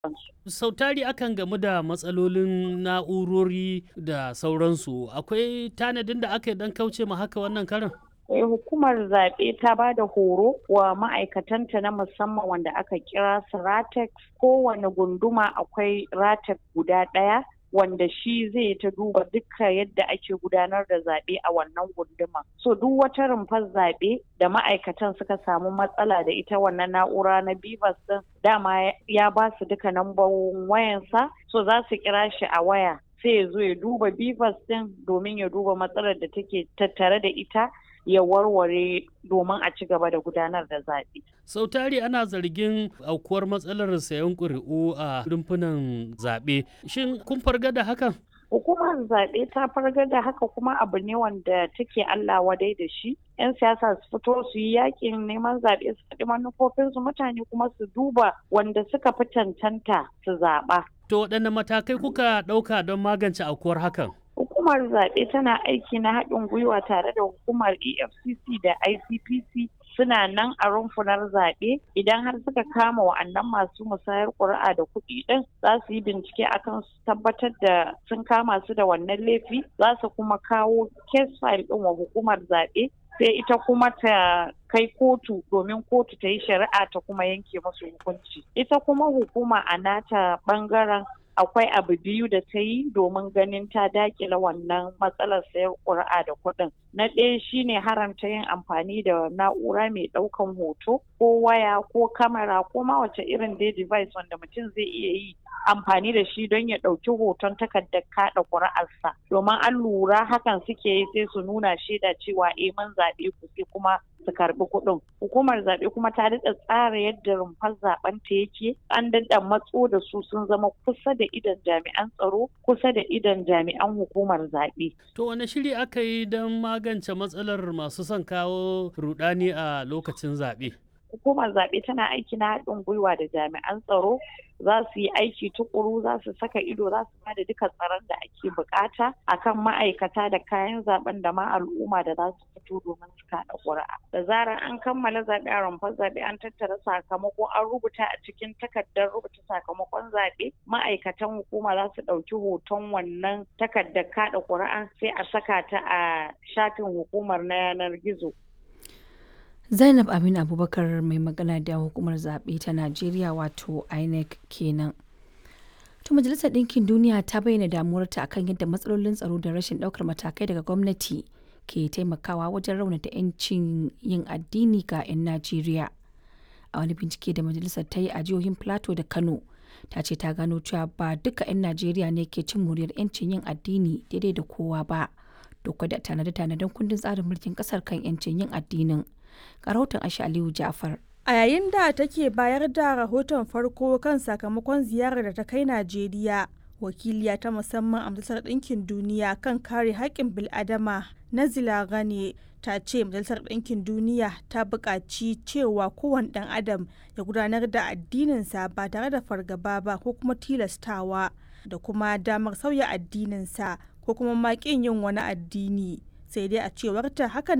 Sau tari akan gamu da matsalolin na'urori da sauransu. Akwai tanadin da aka yi don kauce ma haka wannan karin? Eh, hukumar zaɓe ta ba da horo wa ma'aikatanta na musamman wanda aka kira su ratex kowane gunduma akwai ratex guda ɗaya wanda shi zai ta duba duka yadda ake gudanar da zaɓe a wannan gunduma. So duk wata rumfar zaɓe da ma'aikatan suka samu matsala da ita wannan na'ura na Bivas din dama ya ba su duka nambobin wayansa so za su kira shi a waya sai ya zo ya duba Bivas din domin ya duba matsalar da take tattare da ita ya warware domin a ci gaba da gudanar da zaɓe. sau tari ana zargin aukuwar matsalar sayan ƙuri'u a rumfunan zaɓe shin kun farga da hakan hukumar zaɓe ta farga da haka kuma abu ne wanda take Allah wadai da shi 'yan siyasa su fito su yi yakin neman zaɓe su faɗi manufofinsu mutane kuma su duba wanda suka fi cancanta su zaɓa. to waɗanne matakai kuka ɗauka don magance aukuwar hakan hukumar zaɓe tana aiki na haɗin gwiwa tare da hukumar efcc da icpc suna nan a rumfunar zaɓe idan har suka kama wa'annan masu musayar ƙuri'a da kuɗi ɗin za su yi bincike akan su tabbatar da sun kama su da wannan laifi za su kuma kawo case file ɗin wa hukumar zaɓe sai ita kuma ta kai kotu domin kotu ta yi shari'a ta kuma yanke musu hukunci ita kuma hukuma a nata ɓangaren akwai abu biyu da ta yi domin ganin ta dakila wannan matsalar sayar ƙuri'a da kuɗin. Na ɗaya shine haramta yin amfani da na'ura mai ɗaukan hoto ko waya ko kamera ko ma wace irin dai device wanda mutum zai iya yi amfani da shi don ya ɗauki hoton takardar kaɗa ƙuri'arsa. Domin an lura hakan suke yi sai su nuna shaida cewa eh mun zaɓe ku sai kuma su karbi kuɗin. Hukumar zaɓe kuma ta daɗa tsara yadda rumfar zaɓen ta yake an daɗa matso da su sun zama kusa da idan jami'an tsaro kusa da idan jami'an hukumar zaɓe. To wane shiri aka yi don magance matsalar masu son kawo rudani a lokacin zaɓe? Hukumar zaɓe tana aiki na haɗin gwiwa da jami'an tsaro za su yi aiki tukuru za su saka ido za su bada duka tsaron da ake bukata akan ma'aikata da kayan zaben da ma al'umma da za su fito domin su kada ƙuri'a da zarar an kammala zaɓe a rumfar zaɓe an tattara sakamako an rubuta a cikin takardar rubuta sakamakon zaɓe ma'aikatan hukuma za su ɗauki hoton wannan takardar kada ƙuri'a sai a saka ta a shafin hukumar na yanar gizo Zainab Aminu Abubakar mai magana da hukumar zaɓe ta Najeriya wato INEC kenan. To Majalisar Ɗinkin Duniya ta bayyana damuwarta akan yadda matsalolin tsaro da rashin ɗaukar matakai daga gwamnati ke taimakawa wajen raunata 'yancin yin addini ga 'yan Najeriya. A wani bincike da majalisar ta yi a jihohin Plateau da Kano, ta ce ta gano cewa ba duka 'yan Najeriya ne ke cin muryar 'yancin yin addini daidai da kowa ba. Duk da tanade-tanaden kundin tsarin mulkin ƙasar kan 'yancin yin addinin. ga rahoton Aisha Aliyu Ja'far. A yayin da take bayar da rahoton farko kan sakamakon ziyarar da ta kai Najeriya, wakiliya ta musamman a Majalisar Ɗinkin Duniya kan kare haƙƙin bil'adama Nazila Gane ta ce Majalisar Ɗinkin Duniya ta buƙaci cewa kowane ɗan adam ya gudanar da addininsa ba tare da fargaba ba ko kuma tilastawa da kuma damar sauya addininsa ko kuma maƙin yin wani addini. sai dai a cewarta hakan